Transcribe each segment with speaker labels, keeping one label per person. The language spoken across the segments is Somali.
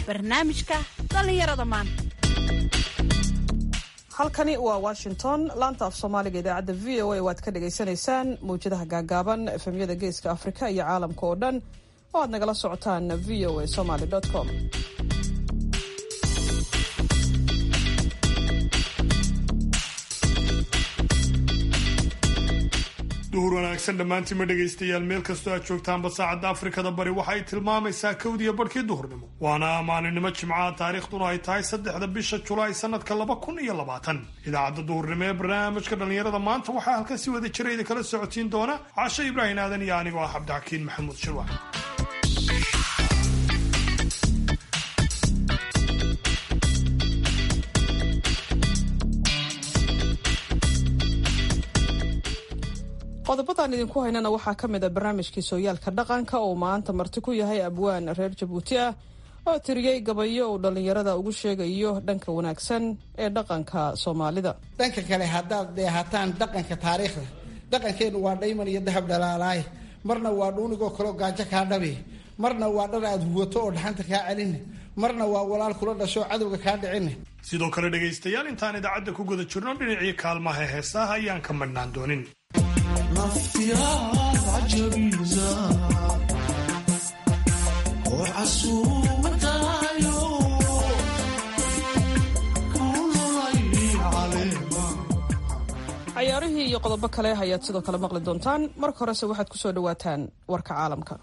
Speaker 1: barnaamijka dhallinyarada maanta
Speaker 2: halkani waa washington laanta af soomaaliga idaacadda v o a waad ka dhagaysanaysaan mawjadaha gaagaaban efemyada geeska afrika iyo caalamka oo dhan oo aad nagala socotaan v o a somaly com
Speaker 3: duhur wanaagsan dhammaantiinma dhegaystayaal meel kastoo aad joogtaanba saacadda afrikada bari waxa ay tilmaamaysaa kowdiya barhkii duhurnimo waana maalinimo jimcaha taariikhduna ay tahay saddexda bisha julaay sanadka laba kun iyo labaatan idaacadda duhurnimo ee barnaamijka dhallinyarada maanta waxaa halkan si wada jira idin kala socotiin doona casho ibraahim aadan iyo anigoo ah cabdixakiin maxamuud shirwax
Speaker 2: qodobadan idinku haynana waxaa ka mid a barnaamijkii sooyaalka dhaqanka oo maanta marti ku yahay abwaan reer jabuuti ah oo tiriyey gabayo uu dhallinyarada ugu sheegayo dhanka wanaagsan ee dhaqanka soomaalida
Speaker 4: dhanka kale haddaad dheehataan dhaqanka taariikhda dhaqankeennu waa dhayman iyo dahab dhalaalaay marna waa dhuunigoo kaleo gaajo kaa dhabi marna waa dhar aad huwato oo dhaxanta kaa celin marna waa walaal kula dhasho cadowga kaa dhicin
Speaker 3: sidoo kale dhegaystayaal intaan idaacadda ku guda jirno dhinacii kaalmaha heesaha ayaan ka madhnaan doonin
Speaker 2: cayaarihii iyo qodobo kale ayaad sidoo kale maqli doontaan marka horese waxaad ku soo dhawaataan warka caalamka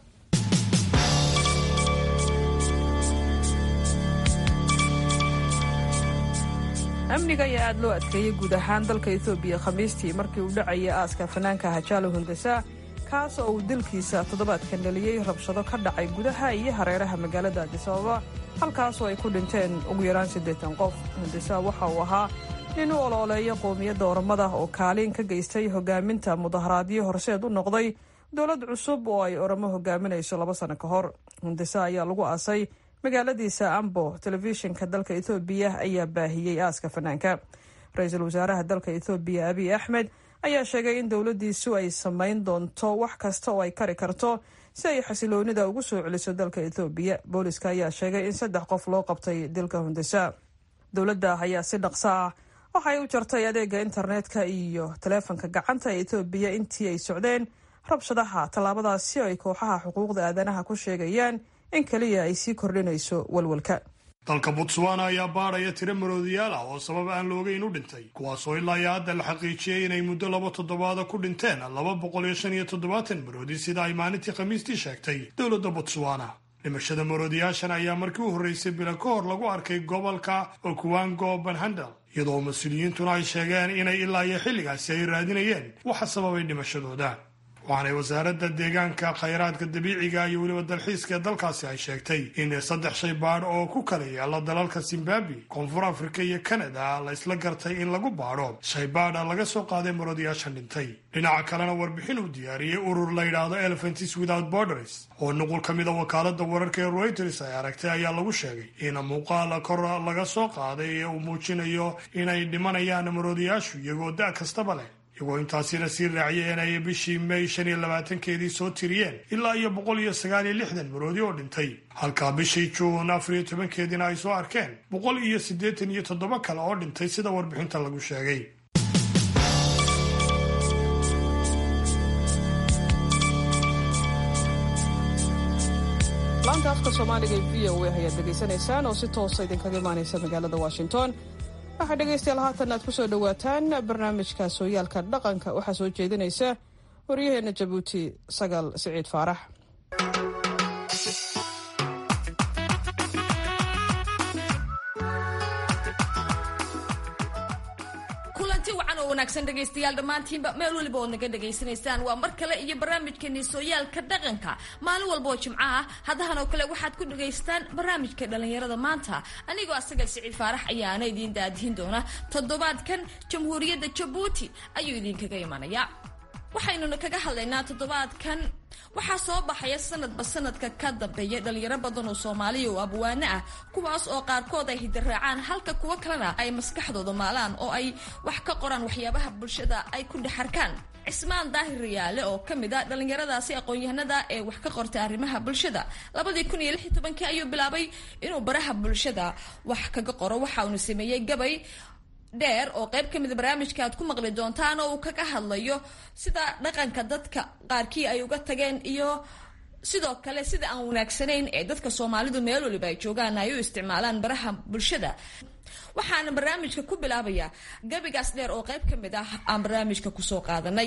Speaker 2: amniga ayaa aada loo adkeeyey guud ahaan dalka etoobiya khamiistii markii uu dhacayay aaska fanaanka hajaalo hundasa kaas oo uu dilkiisa toddobaadkan dhaliyey rabshado ka dhacay gudaha iyo hareeraha magaalada adisababa halkaasoo ay ku dhinteen ugu yaraan siddeetan qof hundasa waxa uu ahaa nin u olooleeya qowmiyadda oromada oo kaalin ka geystay hogaaminta mudaharaadyo horseed u noqday dowlad cusub oo ay oromo hogaaminayso laba sano ka hor hundasa ayaa lagu aasay magaaladiisa ambo telefishinka dalka ethoobiya ayaa baahiyey aaska fanaanka ra-iisul wasaaraha dalka ethoobiya abiy axmed ayaa sheegay in dowladdiisu ay samayn doonto wax kasta oo ay kari karto si ay xasiloonida ugu soo celiso dalka ethoobiya booliska ayaa sheegay in saddex qof loo qabtay dilka hundasa dowladda ayaa si dhaqso ah waxay u jartay adeega internetka iyo taleefanka gacanta ee ethoobiya intii ay socdeen rabshadaha tallaabadaasi oo ay kooxaha xuquuqda aadanaha ku sheegayaan in kaliya ay sii kordhinayso walwalka
Speaker 3: dalka botswana ayaa baadhaya tiro maroodiyaal ah oo sabab aan loogeyn u dhintay kuwaasoo ilaa iyo hadda la xaqiijiyey inay muddo laba toddobaada ku dhinteen laba boqol iyo shan iyo toddobaatan maroodi sida ay maalintii khamiistii sheegtay dowladda botswana dhimashada maroodiyaashan ayaa markii u horreysay bila ka hor lagu arkay gobolka okuwango banhandel iyadoo mas-uuliyiintuna ay sheegeen inay ilaa iyo xilligaasi ay raadinayeen waxa sababay dhimashadooda waxaanay wasaaradda deegaanka khayraadka dabiiciga iyo weliba dalxiiska ee dalkaasi ay sheegtay in saddex shay baadh oo ku kala yaalla dalalka zimbabwe koonfur afrika iyo kanada la isla gartay in lagu baadho shay baadha laga soo qaaday maroodiyaashan dhintay dhinaca kalena warbixin uu diyaariyey urur la yidhaahdo elephants without borders oo nuqul ka mid a wakaaladda wararka ee reuters ay aragtay ayaa lagu sheegay in muuqaal kor laga soo qaaday ee uu muujinayo inay dhimanayaan maroodiyaashu iyagoo da' kastaba leh iyagoo intaasina sii raaciyay inay bishii may shan iyo labaatankeedii soo tiriyeen ilaa iyo boqol iyo sagaal iyo lixdan maroodi oo dhintay halka bishii juun afar iyo tobankeediina ay soo arkeen boqol iyo siddeetan iyo toddoba kale oo dhintay sida warbixinta lagu sheegay
Speaker 2: laanta afka soomaaliga ee v o a ayaad dhegaysanaysaan oo si toosa idinkaga imaanaysa magaalada washington waxaa dhegaystayaal haatan aad ku soo dhowaataan barnaamijka sooyaalka dhaqanka waxaa soo jeedinaysa waryaheena jabuuti sagaal siciid faarax
Speaker 5: kulanti wacan oo wanaagsan dhegaystayaal dhammaantiinba meel weliba ood naga dhegaysanaysaan waa mar kale iyo barnaamijkeeni sooyaalka dhaqanka maalin walba oo jimco ah haddahan oo kale waxaad ku dhagaystaan barnaamijka dhallinyarada maanta anigoo asaga siciid faarax ayaana idiin daadihin doona toddobaadkan jamhuuriyadda jabuuti ayuu idinkaga imanaya waxaynuna kaga hadlaynaa toddobaadkan waxaa soo baxaya sanadba sanadka ka dambeeya dhalinyaro badan oo soomaaliya oo abwaano ah kuwaas oo qaarkood ay hidiraacaan halka kuwo kalena ay maskaxdooda maalaan oo ay wax ka qoraan waxyaabaha bulshada ay ku dhex arkaan cismaan daahir riyaale oo ka mid a dhallinyaradaasi aqoon-yahanada ee wax ka qortay arrimaha bulshada labadii kun iyo lix iyo tobankii ayuu bilaabay inuu baraha bulshada wax kaga qoro waxa uuna sameeyey gabay dheer oo qayb ka mida barnaamijka aad ku maqli doontaan oo uu kaga hadlayo sida dhaqanka dadka qaarkii ay uga tageen iyo sidoo kale sida aan wanaagsanayn ee dadka soomaalidu meel waliba ay joogaan ay u isticmaalaan baraha bulshada waxaana barnaamijka ku bilaabayaa gabigaas dheer oo qayb ka mid ah aan barnaamijka kusoo qaadanay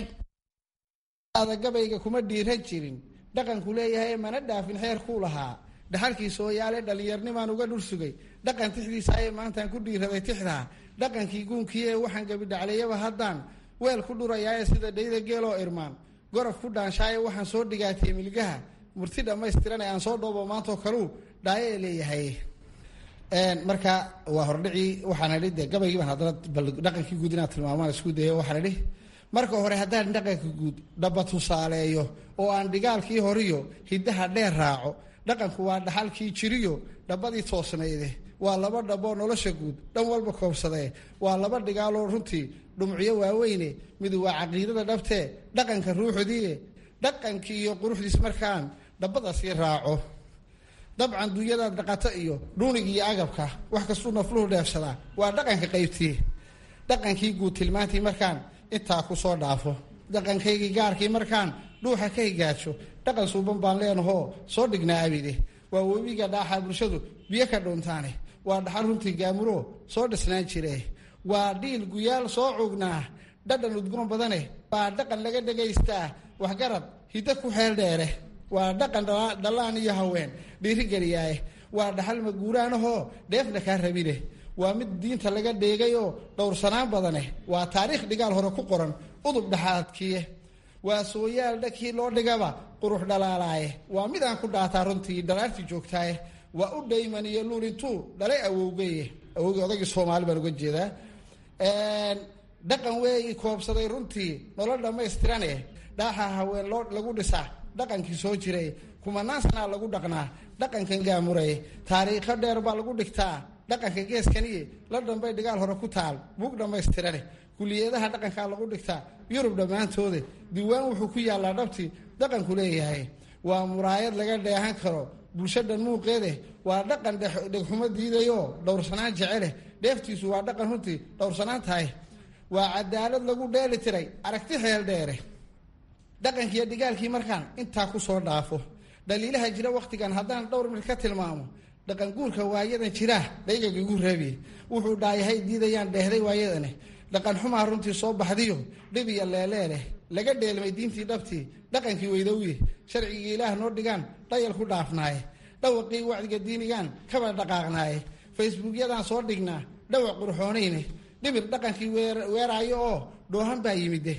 Speaker 4: gabayga kuma dhiiran jirin dhaqanku leeyahay mana dhaafin xeerkuu lahaa dhaxalkii sooyaale dhallinyarnimaan uga dhul sugay dhaqan tixdiisa ayay maantaan ku dhiiraday tixdaa dhaqankii guunkii ee waxaan gabidhacleeyaba haddaan weel ku dhurayaaye sida dhayda geeloo irmaan gorof ku dhaanshaaye waxaan soo dhigaatay milgaha murti dhammaystirane aan soo dhoobo maantoo kaluu dhaayo ee leeyahay marka waa hordhicii waxaan idhi de gabaygii baan haddana bal dhaqankii guud inaad tilmaamaan isku dayo waxaan idhi marka hore haddaan dhaqanka guud dhaba tusaaleeyo oo aan dhigaalkii horiyo hiddaha dheer raaco dhaqanku waa dhaxalkii jiriyo dhabadii toosnayde waa laba dhaboo nolosha guud dhan walba koobsadee waa laba dhigaaloo runtii dhumciyo waaweyne mid waa caqiidada dhabtee dhaqanka ruuxdiie dhaqankii iyo quruxdiis markaan dhabadaasii raaco dabcan dunyadaad dhaqato iyo dhuunig iyo agabka wax kastuu nafluhu dheefsadaa waa dhaqanka qaybtii dhaqankii guud tilmaantii markaan intaa ku soo dhaafo dhaqankaygii gaarkii markaan dhuuxa ka higaajo dhaqan suuban baan leenahoo soo dhignaa abide waa webiga dhaaxa bulshadu biyo ka dhuuntaane waa dhaxal runtii gaamuro soo dhisnaan jire waa dhiil guyaal soo cugnaa dhadhan udgoon badane waa dhaqan laga dhagaystaa waxgarad hiddo ku xeel dheere waa dhaqan dhallaan iyo haween dhiirigeliyaaye waa dhaxal maguuraanahoo dheefna kaa rabine waa mid diinta laga dheegay oo dhowrsanaan badane waa taariikh dhigaal hore ku qoran udub dhaxaadkiye waa sooyaal dhakii loo dhigaba qurux dhalaalaaye waa mid aan ku dhaataa runtii dhalaartii joogtaaye waa u dhayman iyo luulintuu dhalay awowgeye awowgii odagii soomaali baan uga jeedaa dhaqan weeyi koobsaday runtii nolol dhammaystirane dhaaxa haween loo lagu dhisaa dhaqankii soo jiray kumanaan sanaa lagu dhaqnaa dhaqankan gaamuray taariikho dheer baa lagu dhigtaa dhaqanka geeskaniye la dhambay dhigaal hore ku taal buug dhammaystirane kuliyadaha dhaqankaa lagu dhigtaa yurub dhammaantooda diiwaan wuxuu ku yaallaa dhabtii dhaqanku leeyahay waa muraayad laga dheehan karo bulsho dhan muuqeede waa dhaqan dhegxumo diidayoo dhowrsanaan jeceleh dheeftiisu waa dhaqan runtii dhowrsanaan tahay waa cadaalad lagu dheeli tiray aragti xeel dheere dhaqankiiyo dhigaalkii markaan intaa ku soo dhaafo dhaliilaha jira wakhtigan haddaan dhowr mid ka tilmaamo dhaqan guurka waayadan jiraa dhaygaga igu reebiye wuxuu dhaayahay diidayaan dheehday waayadane dhaqan xumaa runtii soo baxdiyo dhib iyo leeleeleh laga dheelmay diintii dhabtii dhaqankii weydowye sharcigii ilaah noo dhigaan dhayal ku dhaafnaaye dhawaqii wacdiga diinigaan kaba dhaqaaqnaaye facebookyadaan soo dhignaa dhawaq qurxoonayne dhibir dhaqankii weeraayo oo dhoohan baa yimide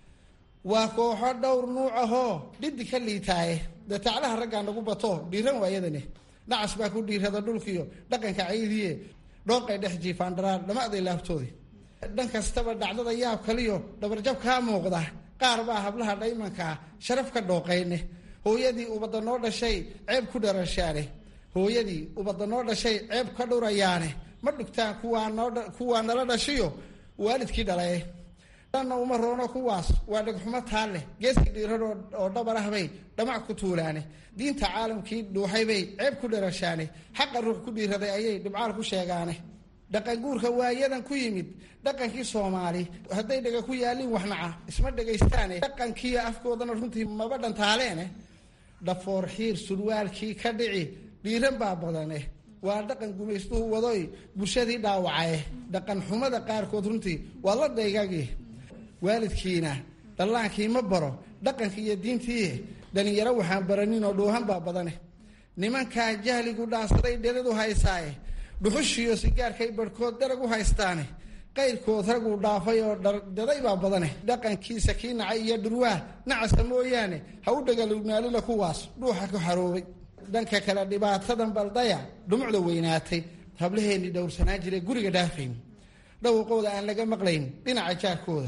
Speaker 4: waa kooxo dhowr nuuc ahoo dhidi ka liitaaye dee taclaha raggaa nagu bato dhiiran waayadane nacas baa ku dhiirada dhulkiyo dhaqanka caydiye dhooqay dhex jiifaan dharaar dhamaaday laabtoodi dhan kastaba dhacdada yaab kaliyo dhabarjab kaa muuqda qaar baa hablaha dhaymankaa sharaf ka dhooqayne hooyadii ubadda noo dhashay ceeb ku dharashaane hooyadii ubadda noo dhashay ceeb ka dhurayaane ma dhugtaan kuwaa nala dhashiyo waalidkii dhalaye dhanna uma roono kuwaas waa dhegxumo taa leh geeski dhiiran oo dhabar ah bay dhamac ku tuulaane diinta caalamkii dhuuxay bay ceeb ku dharashaane xaqa ruux ku dhiiraday ayay dhibcaal ku sheegaane dhaqan guurka waayadan ku yimid dhaqankii soomaali hadday dhega ku yaalin waxnaca isma dhegaystaane dhaqankiiyo afkoodana runtii maba dhantaaleene dhafoor xiir surwaalkii ka dhici dhiiran baa badane waa dhaqan gumaystuhu wadoy bulshadii dhaawacaye dhaqan xumada qaarkood runtii waa la daygagi waalidkiina dhallaankii ma baro dhaqanki iyo diintii dhalinyaro waxaan baranin oo dhuuhan baa badane nimankaa jahligu dhaansaday dheradu haysaaye dhuxushiiyo sigaarkay barhkood darag u haystaane qayrkood raguu dhaafay oo daday baa badane dhaqankiisa kii nacay iyo dhurwaa nacasa mooyaane ha u dhagalugnaalila kuwaas dhuuxa ku xaroobay dhanka kale dhibaatadan baldaya dhumucda weynaatay hablaheennii dhowrsanaan jiray guriga dhaafayn dhawaqooda aan laga maqlayn dhinaca jaarkooda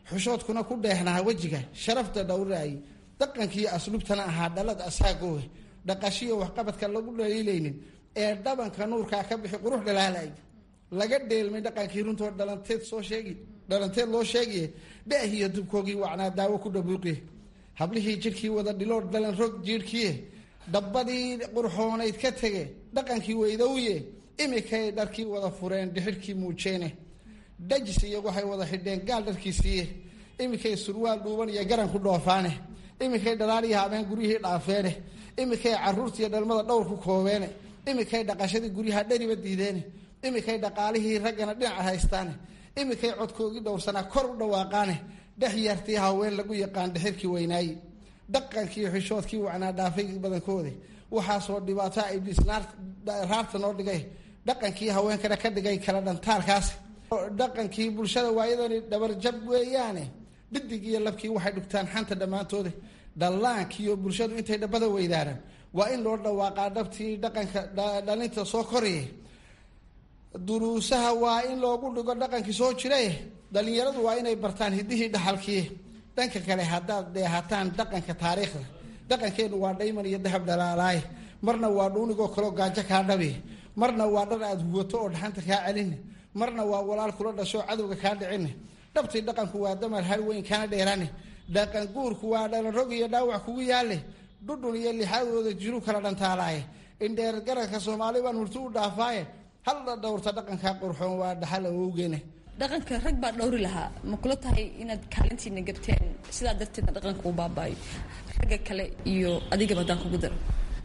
Speaker 4: xushoodkuna ku dheehnaa wejiga sharafta dhowraayay dhaqankii asluubtana ahaa dhalad asaagoowe dhaqashiyo waxqabadka lagu dhaliilaynin ee dhabanka nuurkaa ka bixi qurux dhalaalay laga dheelmay dhaqankii runtoo dhalanteed soo sheegi dhalanteed loo sheegiye dhaahiyo dubkoogii wacnaa daawo ku dhabuuqiye hablihii jidhkii wada dhiloo dhalan rog jiidhkiye dhabbadii qurxoonayd ka tege dhaqankii weydowye imikay dharkii wada fureen dhixidhkii muujeene dhajis iyo waxay wada xidheen gaal dharkiisiiye imikay surwaal dhuuban iyo garan ku dhoofaane imikay dhalaaliya habeen guryihii dhaafeene imikay caruurtiiyo dhalmada dhowr ku koobeene imikay dhaqashadii guryaha dheriba diideene imikay dhaqaalihii raggana dhinaca haystaane imikay codkoogii dhowrsanaa kor u dhawaaqaane dhex yartii haween lagu yaqaan dhexirkii weynaaye dhaqankii xishoodkii wacnaa dhaafay badankoodi waxaasoo dhibaato ibliis raarta noo dhigay dhaqankii haweenkana ka dhigay kala dhantaalkaasi dhaqankii bulshada waayadani dhabarjab weeyaane dhidig iyo labkii waxay dhugtaan xanta dhammaantooda dhallaankiiyo bulshadu intay dhabbada weydaaraan waa in loo dhawaaqaa dhabtii dhaqanka dhalinta soo koraya duruusaha waa in loogu dhigo dhaqankii soo jiraye dhalinyaradu waa inay bartaan hidihii dhaxalkii dhanka kale haddaad dheehataan dhaqanka taariikhda dhaqankeenu waa dhayman iyo dahab dhalaalaay marna waa dhuunigoo kaleo gaajo kaa dhabi marna waa dhar aad huwato oo dhaxanta kaa celin marna waa walaal kula dhashoo cadowga kaa dhicin dhabtii dhaqanku waa damar har weyn kana dheerane dhaqan guurku waa dhalan rog iyo dhaawac kugu yaale dhudhun iyo lixaadooda jiru kala dhantaalaaye indheer garanka soomaali baan hurti u dhaafaaye halla dhowrta dhaqankaa qurxoon waa dhaxal awowgeene
Speaker 5: dhaqanka rag baa dhowri lahaa ma kula tahay inaad kaalintiina gabteen sidaa darteedna dhaqanka uu baabaayo ragga kale iyo adigaba haddaan kugu daro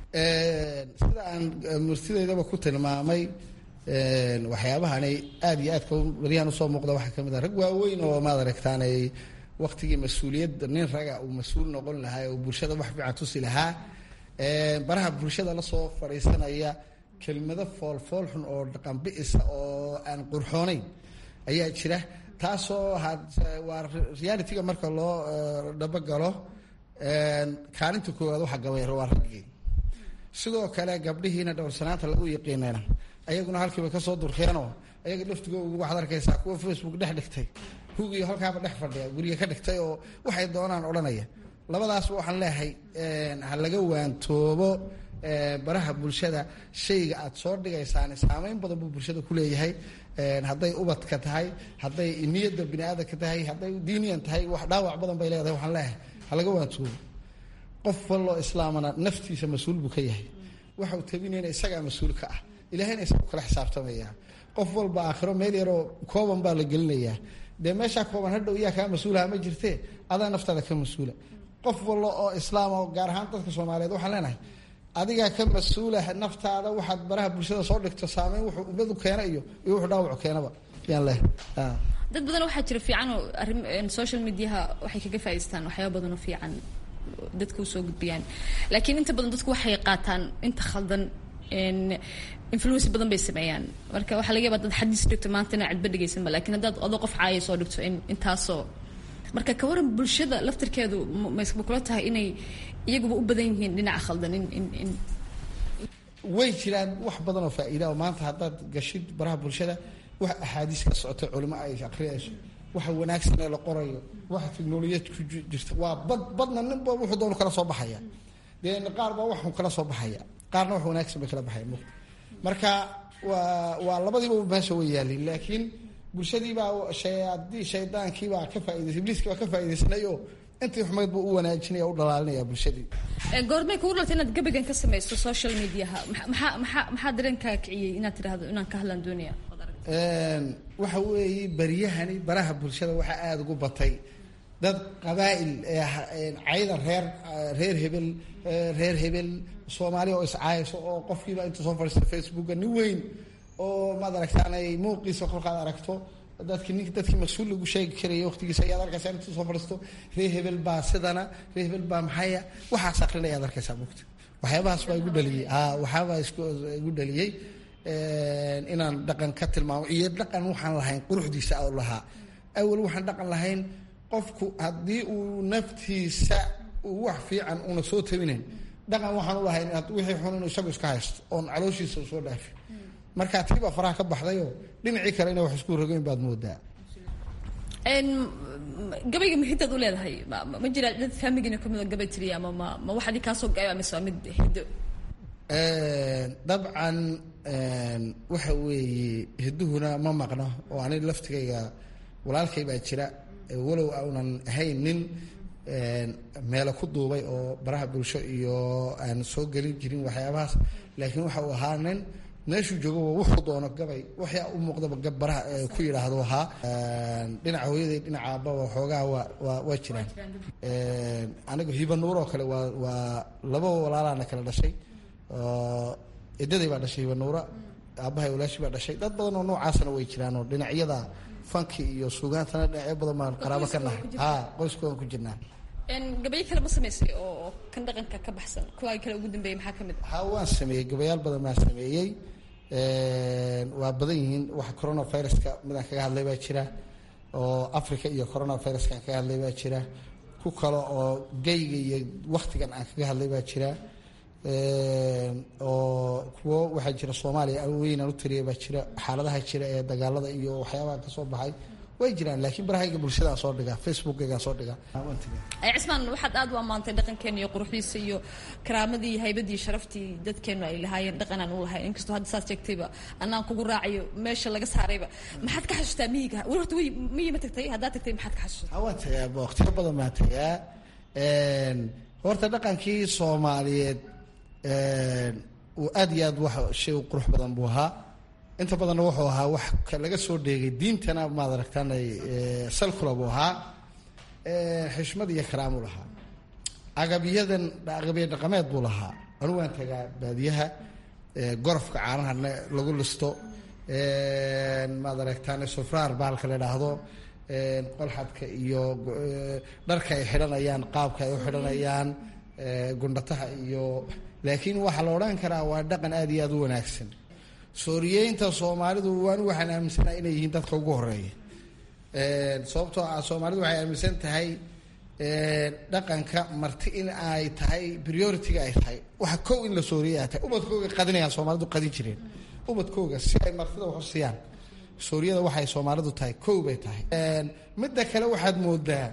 Speaker 4: sida aan murtideydaba ku tilmaamay waxyaabahanay aada iyo aadka baryahan usoo muuqda waxaa kamid ah rag waaweyn oo maad aragtaanay waktigii mas-uuliyadda nin raga uu mas-uul noqon lahaa oo bulshada wax fiican tusi lahaa baraha bulshada lasoo fadhiisanaya kelmado foolfool xun oo dhaqan bi-isa oo aan qurxoonayn ayaa jira taasoo waa realityga marka loo dhabagalo kaalinta koowaad waxa gabayr waa raggii sidoo kale gabdhihiina dhowrsanaanta lagu yaqiinana ayaguna halkiiba kasoo durkeenoo ayaga laftigooda waxaad arkaysaa kuwa facebook dhex dhigtay hugiyo halkaaba dhex fadhiya guriga ka dhigtay oo waxay doonaan odhanaya labadaasba waxaan leeyahay ha laga waantoobo baraha bulshada shayga aad soo dhigaysaan saameyn badan buu bulshada kuleeyahay hadday ubadka tahay hadday niyadda bini aadamka tahay hadday diiniyan tahay wax dhaawac badan bay leedahay waxaan leeyahay ha laga waantoobo qof walloo islaamana naftiisa mas-uul buu ka yahay waxau tabinayna isagaa mas-uul ka ah ilahayna isagu kala xisaabtamaya qof walba aakhiro meel yaroo kooban baa la gelinayaa dee meeshaa kooban hadhow iyaa kaa mas-uulaha ma jirtee adaa naftaada ka mas-uula qof wallo oo islaam oo gaar ahaan dadka soomaaliyeed waxaan leenahay adigaa ka mas-uula naftaada waxaad baraha bulshada soo dhigto saameyn wuxuu ummadu keena iyo iyo wuxuu dhaawacu keenaba yaan leh
Speaker 5: dad badan waxaa jira fiican oo arrin social mediaha waxay kaga faa'idaystaan waxyaaba badan oo fiican dadka usoo gudbiyaan laakiin inta badan dadku waxay qaataan inta khaldan influence badan bay sameeyaan marka waxaa laga yaba dad xadiis dhigto maanta inaa cidba dhegaysanba lakin haddaad adoo qof caaya soo dhigto in intaasoo marka ka waran bulshada laftarkeedu ma kula tahay inay iyaguba u badan yihiin dhinaca khaldan in in in
Speaker 4: way jiraan wax badan oo faa'iida oo maanta haddaad gashid baraha bulshada wax axaadiis ka socota culimo ay akriyayso waxa wanaagsan ee la qorayo waxa teknolojiyad ku jirta waa bad badna ninba wuxuu doonu kala soo baxaya dee qaar baa waxun kala soo baxaya qaarna wax wanaagsan bay kala baxaya marka waa waa labadiiba meesha way yaalin laakiin bulshadiibaa haddii shaydaankiibaa ka faaidaysay ibliiskii baa ka faaidaysanay oo intii xumayd buu u wanaajinaya o u dhalaalinaya bulshadii
Speaker 5: goormay kugu dhaltay inaad gabagan ka samaysto social mediaha maxaa maxaa maxaa dareenkaa kiciyey inaad tidhahdo inaan ka hadlaan doonaya
Speaker 4: waxa weeye baryahani baraha bulshada waxaa aada ugu batay dad qabaa'il cayda reer reer hebel reer hebel soomaaliya oo iscaayso oo qofkiiba inta soo fadhiista facebooka nin weyn oo maad aragtaanay muuqiisa kolkaad aragto dadki nink dadkii mas-uul lagu sheegi karaya waqtigiisa ayaad arkaysaa inta soo fadhiisto reer hebel baa sidana reer hebel baa maxaya waxaas akrinaya ad arkaysaa mugta waxyaabahaas baa igu dhaliyey waxyaabaa igu dhaliyey inaan dhaqan ka tilmaamo iyo dhaqan waxaan lahayn quruxdiisa u lahaa awal waxaan dhaqan lahayn qofku haddii uu naftiisa uu wax fiican una soo tabinayn dhaqan waxaan u lahayn wixii xun inuu isagu iska haysto oon calooshiisa soo dhaafin markaa tiibaa faraha ka baxdayoo dhinacii kale inay wax isku rogeyn baad moodaa
Speaker 5: gabayga mahiddaad u leedahay ma jiraa dad faamigina kamid oo gabay tiriya ama ma ma waxadii kaasoo gaaya mise waa mid hiddo
Speaker 4: dabcan waxa weeye hidduhuna ma maqno oo ani laftigayga walaalkay baa jira walow aunan ahayn nin meelo ku duubay oo baraha bulsho iyo aan soo gelin jirin waxyaabahaas laakiin waxa uu ahaa nin meeshuu joogaba wuxuu doono gabay waxyaa u muuqdaba gab baraha ku yidhaahdo ahaa dhinaca hooyaday dhinaca aababa xoogaha waa waa waa jiraan aniga hiba nuur oo kale waa waa laba walaalaana kala dhashay edaday baa dhashay hiba nuura aabbahay walaashi baa dhashay dad badan oo noocaasna way jiraan oo dhinacyada fanki iyo suugaantana dhinacyo badan baan qaraabo ka nahay ha qoyskoodan ku jirnaa
Speaker 5: gabayo kale ma samaysay oo kan dhaqanka ka baxsan kuwa kale ugu dambeeyay maxaa ka mid
Speaker 4: ha waan sameeyey gabayaal badan baan sameeyey waa badan yihiin waxa coronaviruska midaan kaga hadlay baa jira oo africa iyo coronaviruska aan kaga hadlay baa jira ku kale oo gayga iyo waktigan aan kaga hadlay baa jira oo kuwo waxaa jira soomaaliya weynaan u taliya baa jira xaaladaha jira ee dagaalada iyo waxyaabaha kasoo baxay way jiraan laakiin barahayga bulshadaan soo dhigaa facebookaygaan soo dhigaa
Speaker 5: cismaan waxaad aad u ammaantay dhaqankeena iyo quruxdiisa iyo karaamadii iyo haybadii sharaftii dadkeenu ay lahaayeen dhaqan aan u lahayn inkastoo hadda saas sheegtayba anaan kugu raacayo meesha laga saarayba maxaad ka xasuustaa miyiga weli horta wy miyi ma tagtay haddaad tagtay maxaad ka xasuustaa
Speaker 4: waan tagaa waqtiyo badan baan tagaa horta dhaqankii soomaaliyeed uu aad iyo aad wax shay u qurux badan buu ahaa inta badanna wuxuu ahaa wax laga soo dheegay diintana maad aragtaan salkula buu ahaa xishmad iyo karaamu lahaa agabyadan agabya dhaqameed buu lahaa anigu waan tagaa baadiyaha gorofka caanaha lagu listo maad aragtaan sufraar bahalka la idhaahdo qolxadka iyo dharka ay xidhanayaan qaabka ay u xidhanayaan gundhataha iyo laakiin waxaa la odhan karaa waa dhaqan aada iyo aada u wanaagsan sooriyeynta soomaalidu waan waxaan aaminsanaha inay yihiin dadka ugu horeeya sababtoo ah soomaalidu waxay aaminsan tahay dhaqanka marti in ay tahay priority-ga ay tahay waxa kow in la sooriyay ay tahay ubadkooga qadinayaan soomaalidu qadin jireen ubadkooga si ay martida wax u siiyaan sooriyada waxay soomaalidu tahay kow bay tahay midda kale waxaad moodaa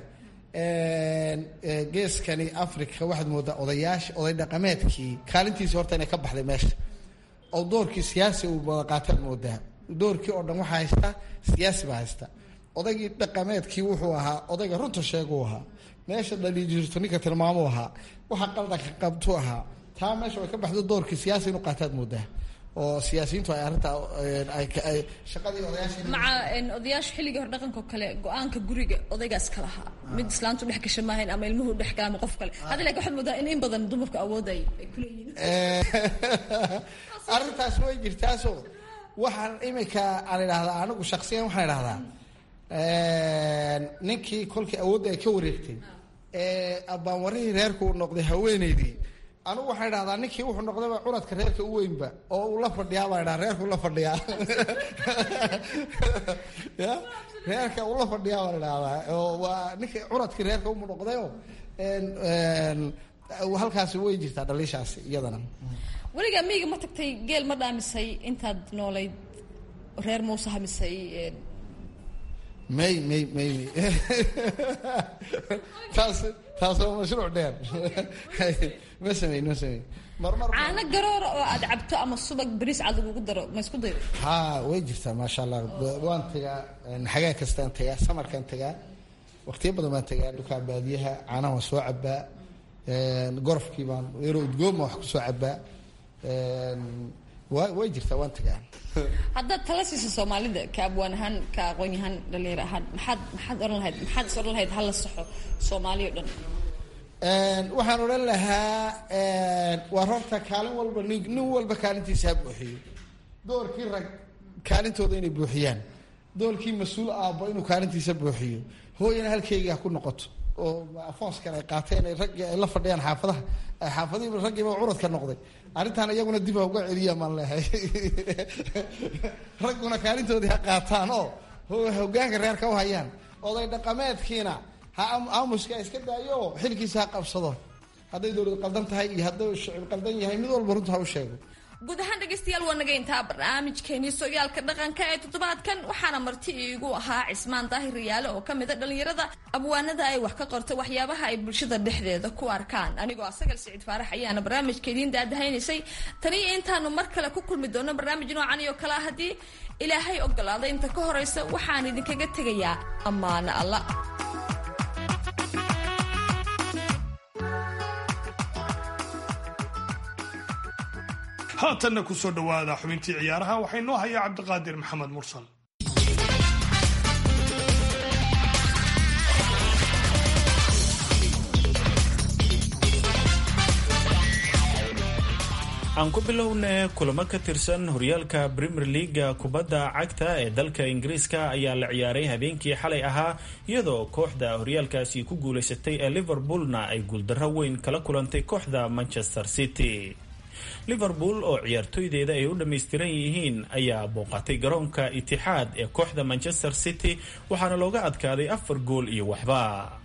Speaker 4: geeskani africa waxaad moodaa odayaasha oday dhaqameedkii kaalintiisi horta inay ka baxday meesha oo doorkii siyaasi uu wada qaataad moodaa doorkii oo dhan waxaa haysta siyaasi baa haysta odaygii dhaqameedkii wuxuu ahaa odayga runta sheeguu ahaa meesha dhali jirto ninka tilmaamuu ahaa waxa qaldanka qabtu ahaa taa meesha way ka baxdo doorkii siyaasi inuu qaataad moodaa oo siyaasiyiintu ay arrintaa ay shaqadii odayaasha
Speaker 5: maca odayaasha xilligii hore dhaqanka oo kale go-aanka guriga odaygaas ka lahaa mid islaantu dhex gasha maahayn ama ilmuhu dhex gala ama qof kale hadda laakiin waxaad moodaa in in badan dumarku awood ay ay kuleeyihiin
Speaker 4: arrintaas way jirtaasoo waxaan imika aan idhahdaa anigu shaksiyan waxaan idhahdaa ninkii kolkii awoodda ay ka wareegtay ee abbaanwarihii reerku uu noqday haweeneydii anigu waxaan idhahdaa ninkii wuxuu noqdayba curadka reerka u weynba oo uu la fadhiyaa baan idhaha reerku la fadhiyaa ya reerka uu la fadhiyaa baan idhahdaa oo waa ninkii curadkii reerka u noqdayoo halkaasi way jirtaa dhaliishaasi iyadana
Speaker 5: weligaa miyiga ma tagtay geel ma dhaamisay intaad noolayd reer muuse hamisay
Speaker 4: may may may taas taas waa mashruuc dheer ma sameyn ma sameyn marmar
Speaker 5: caano garoora oo aad cabto ama subag bariis cad lagugu daro ma isku dayo
Speaker 4: ha way jirtaa maasha allah waan tagaa xagaa kastaan tagaa samarkaan tagaa waqtiyo badan baan tagaa dhulkaa baadiyaha caanaha waan soo cabaa gorofkii baan yaro udgooma wax kusoo cabaa wa way jirtaa waan tagaa
Speaker 5: haddaad tala siisa soomaalida ka abwaan ahaan ka aqoon yahaan dhalinyaro ahaan maxaad maxaad ohan lahayd maxaad is odhan lahayd hala saxo soomaaliya o dhan
Speaker 4: waxaan odhan lahaa waa horta kaalin walba nin nin walba kaalintiisa ha buuxiyo doorkii rag kaalintooda inay buuxiyaan doorkii mas-uul aabbo inuu kaalintiisa buuxiyo hooyana halkeyga ha ku noqoto oo afoonskan ay qaateen ay raggii ay la fadhiyaan xaafadaha xaafadihiiba raggiiba curadka noqday arrintan iyaguna dib ha uga celiya maan lehay ragguna kaalintoodii ha qaataan oo hogaanka reerka u hayaan oday dhaqameedkiina ha aamuska iska daayo oo xilkiisa ha qabsado hadday dowlad qaldan tahay iyo hadday shicib qaldan yahay mid walba runta ha u sheego
Speaker 5: guud ahaan dhegaystayaal waa naga intaa barnaamijkeenii sooyaalka dhaqanka ee toddobaadkan waxaana marti iigu ahaa cismaan daahir riyaale oo ka mida dhallinyarada abwaanada ay wax ka qorta waxyaabaha ay bulshada dhexdeeda ku arkaan anigoo asagal siciid faarax ayaana barnaamijka idiin daadahaynaysay taniyo intaanu mar kale ku kulmi doono barnaamij noocan iyo kale haddii ilaahay ogolaada inta ka horaysa waxaan idinkaga tegayaa ammaano alla
Speaker 3: haatanna ku soo dhowaada xubintii ciyaaraha waxaa inoo hayaa cabdiqaadir maxamed mursal
Speaker 6: aan ku bilowna kulamo ka tirsan horyaalka premier leaga kubadda cagta ee dalka ingiriiska ayaa la ciyaaray habeenkii xalay ahaa iyadoo kooxda horyaalkaasi ku guulaysatay ee liverpoolna ay guuldarro weyn kala kulantay kooxda manchester city liverpool oo ciyaartooydeeda ay u dhammaystiran yihiin ayaa booqatay garoonka itixaad ee kooxda manchester city waxaana looga adkaaday afar gool iyo waxba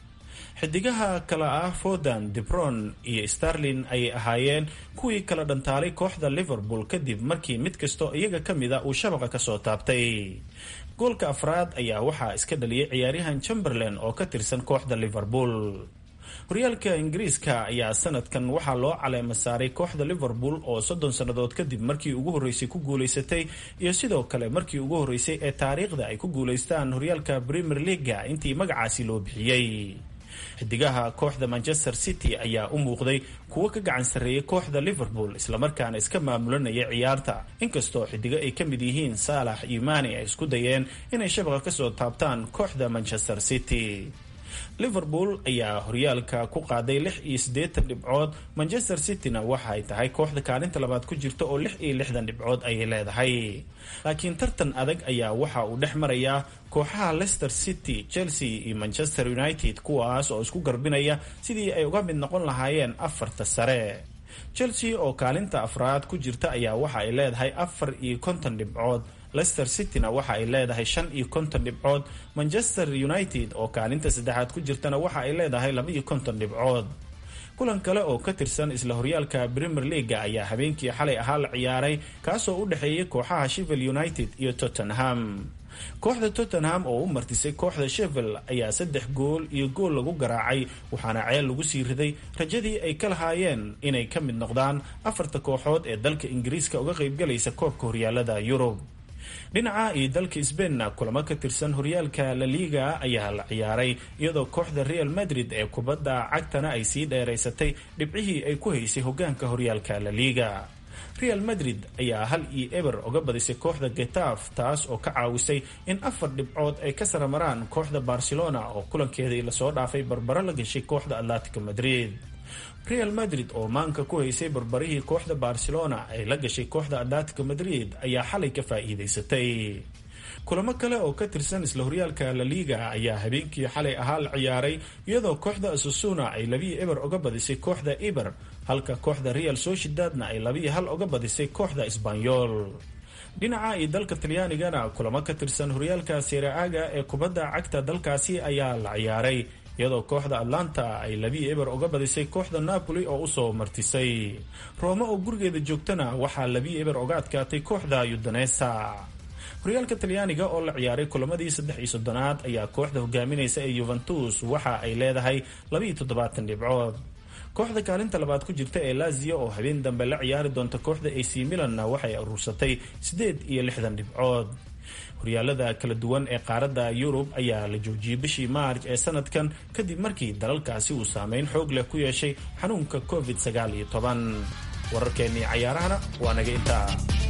Speaker 6: xidigaha kale ah fodan debron iyo starlin ayay ahaayeen kuwii kala dhantaalay kooxda liverpool kadib markii mid kastoo iyaga ka mida uu shabaqa kasoo taabtay goolka afraad ayaa waxaa iska dhaliyay ciyaaryahan chamberlain oo ka tirsan kooxda liverpool horyaalka ingiriiska ayaa sanadkan waxaa loo caleema saaray kooxda liverpool oo soddon sannadood kadib markii ugu horreysay ku guulaysatay iyo sidoo kale markii ugu horreysay ee taariikhda ay ku guulaystaan horyaalka premier leaga intii magacaasi loo bixiyey xidigaha kooxda manchester city ayaa u muuqday kuwo ka gacan sarreeyay kooxda liverpool islamarkaana iska maamulanaya ciyaarta inkastoo xidigo ay ka mid yihiin saalax iyo mani ay isku dayeen inay shabaqa kasoo taabtaan kooxda manchester city liverpool ayaa horyaalka ku qaaday lix iyo siddeetan dhibcood manchester cityna waxa ay tahay kooxda kaalinta labaad ku jirta oo lix iyo lixdan dhibcood ayay leedahay laakiin tartan adag ayaa waxa uu dhex marayaa kooxaha leicester city chelsea iyo manchester united kuwaas oo isku garbinaya sidii ay uga mid noqon lahaayeen afarta sare chelsea oo kaalinta afraad ku jirta ayaa waxa ay leedahay afar iyo konton dhibcood leicester cityna waxa ay leedahay shan iyo konton dhibcood manchester united oo kaalinta saddexaad ku jirtana waxa ay leedahay laba iyo konton dhibcood kulan kale oo ka tirsan isla horyaalka premier leaga ayaa habeenkii xalay ahaa la ciyaaray kaasoo u dhexeeyay kooxaha shevel united iyo tottenham kooxda tottenham oo u martisay kooxda shevel ayaa saddex gool iyo gool lagu garaacay waxaana ceel lagu sii riday rajadii ay ka lahaayeen inay ka mid noqdaan afarta kooxood ee dalka ingiriiska uga qaybgalaysa koobka horyaalada yurub dhinaca iyo dalka sbainna kulamo ka tirsan horyaalka la liga ayaa la ciyaaray iyadoo kooxda real madrid ee kubadda cagtana ay sii dheeraysatay dhibcihii ay ku haysay hogaanka horyaalka la liga real madrid ayaa hal iyo eber uga badisay kooxda getaf taas oo ka caawisay in afar dhibcood ay ka saramaraan kooxda barcelona oo kulankeedii lasoo dhaafay barbaro la gashay kooxda atletico madrid real madrid oo maanka ku haysay barbarihii kooxda barcelona ay la gashay kooxda atletico madrid ayaa xalay ka faa'iidaysatay kulamo kale oo ka tirsan isla horyaalka la liga ayaa habeenkii xalay ahaa la ciyaaray iyadoo kooxda asusuna ay labiyo eber uga badisay kooxda eber halka kooxda real sociedadna ay labiyo hal uga badisay kooxda sbanyol dhinaca iyo dalka talyaanigana kulamo ka tirsan horyaalka sereaga ee kubadda cagta dalkaasi ayaa la ciyaaray iyadoo kooxda atlanta ay labiyo eber uga badisay kooxda napoli oo usoo martisay roome oo gurigeeda joogtana waxaa labiyo eber uga adkaatay kooxda yudanesa horyaalka talyaaniga oo la ciyaaray kulamadii saddex iyo soddonaad ayaa kooxda hogaaminaysa ee yuventus waxa ay leedahay labiiyo toddobaatan dhibcood kooxda kaalinta labaad ku jirta ee lazio oo habeen dambe la ciyaari doonta kooxda ac milanna waxay aruursatay siddeed iyo lixdan dhibcood horyaalada kala duwan ee qaaradda yurub ayaa la joojiyey bishii maarj ee sanadkan kadib markii dalalkaasi uu saameyn xoog leh ku yeeshay xanuunka covid sagaal iyo toban wararkeennii cayaarahana waa naga intaa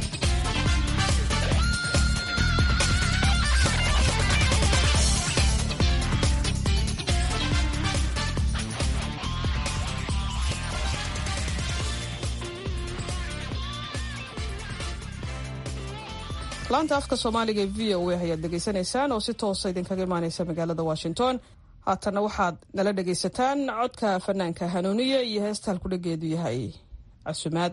Speaker 2: laanta afka soomaaliga ee v o a ayaad dhegaysanaysaan oo si toosa idinkaga imaaneysa magaalada washington haatanna waxaad nala dhegaysataan codka fanaanka hanuuniye iyo heesta halkudhageedu yahay casumaad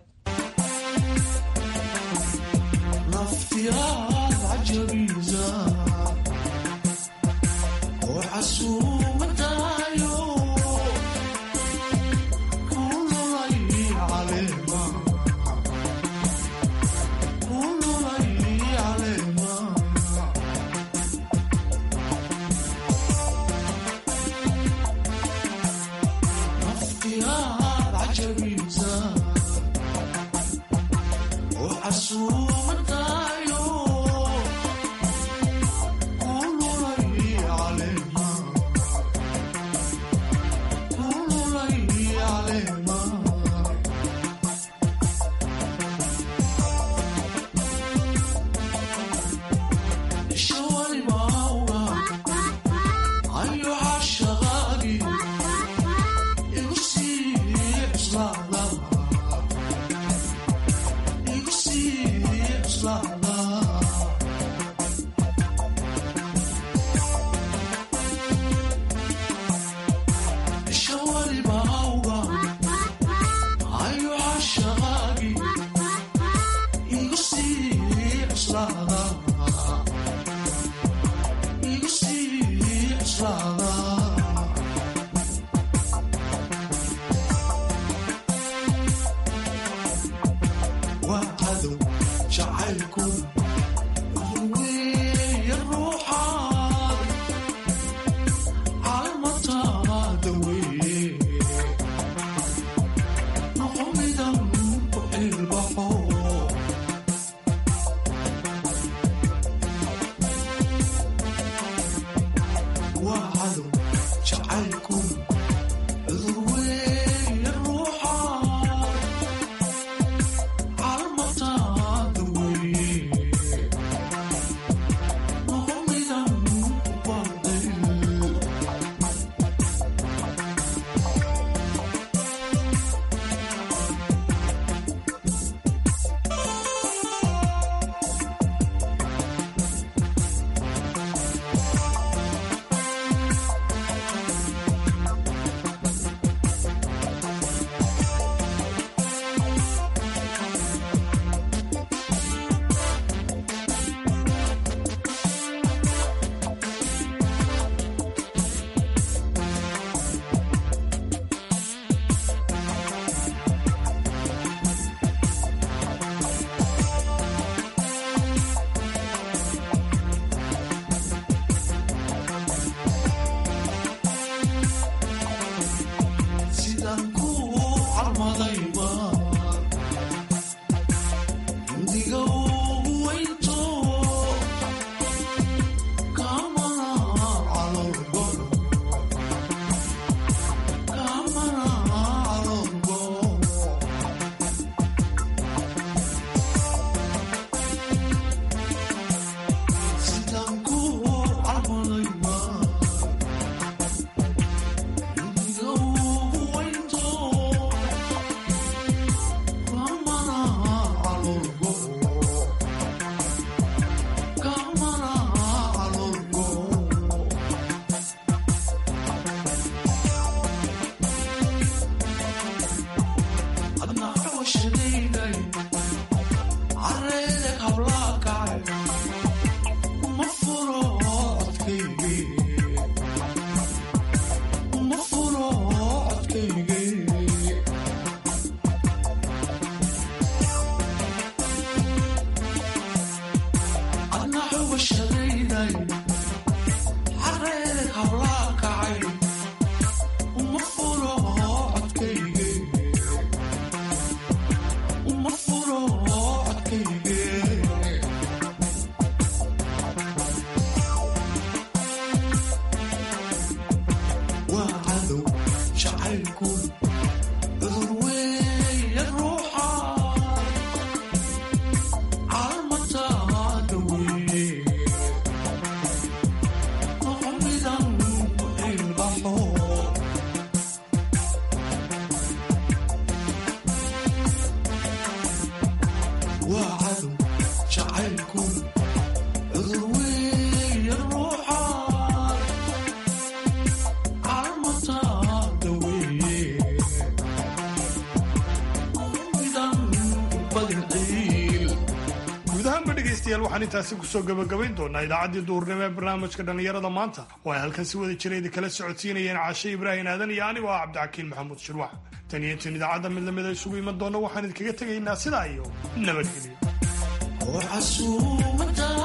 Speaker 3: waxaan intaasi kusoo gabagabayn doonaa idaacaddii duhurnimo ee barnaamijka dhallinyarada maanta oo ay halkan si wada jirayda kala socodsiinayeen caashe ibraahin aadan iyo anigoo ah cabdixakiin maxamuud shirwax tan iyo intan idaacadda mid lamida isugu iman doona waxaan idinkaga tegaynaa sidaa iyo nabadgelyo